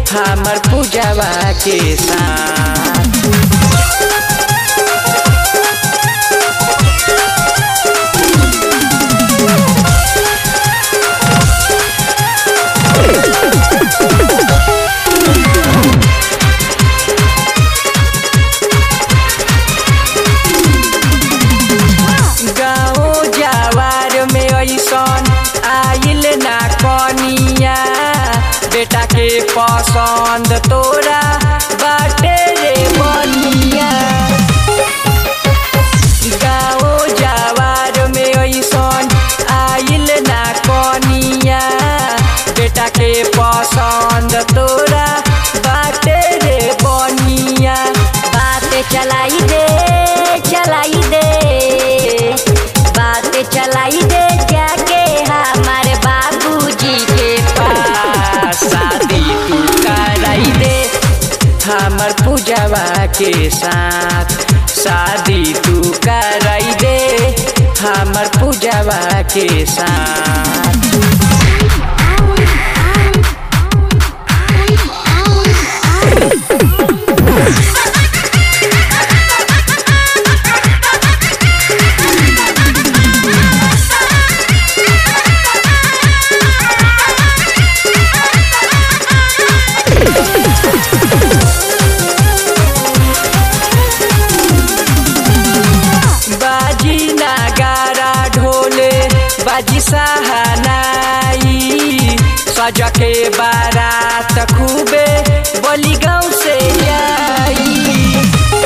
हमर पूजवा के साथ गाँव जवार में ऐसन आइल ना कनिया बेटा के पसंद तोरा बाटे रे बनिया गाँव जवार में ऐसन आइल ना कनिया बेटा के पसंद तोरा बाटे रे बनिया बात चलाई दे चलाई दे बात चलाई दे जाके हमारे बाबूजी के पास शादी तू कराई दे हमर पूजवा के साथ शादी तू कराई दे हमर पूजवा के साथ बाजी नगारा ढोले बाजी सहानाई सज के बारात खूबे बली गाँव से आई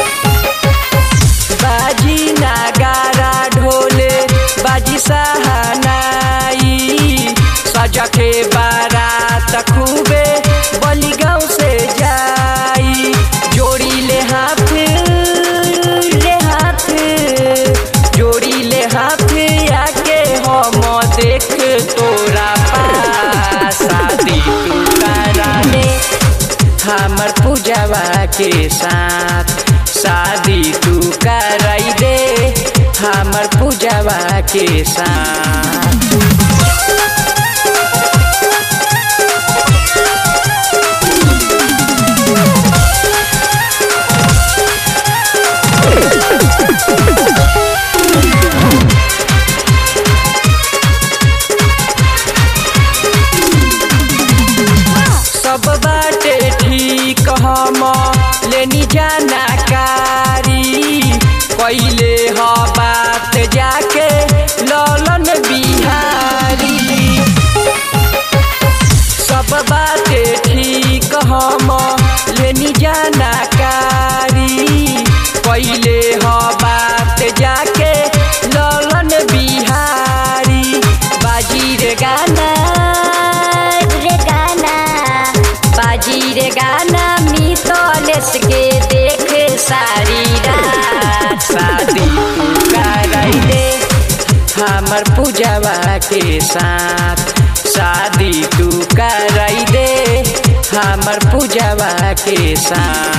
बाजी नगारा ढोले बाजी सहानाई सज के बारात खूबे बली गाँव से जाई जोड़ी ले हाथ ले हाथ जोड़ी ले हाथ आके हम देख तोरा पास शादी तू करा ले हमर पूजवा के साथ शादी तू कराई दे हमर पूजवा के साथ सब बाटे ठीक हम लेनी जानकारी पहले ह बात जाके ललन बिहारी सब बाटे ठीक हम लेनी जानकारी पहले ह बात जाके ललन बिहारी बाजी रे गाना रे गाना बाजी रे गाना मितलेस के देख सारी रात शादी तू कराई दे हमर पूजवा के साथ शादी तू कराई दे हमर पूजवा के साथ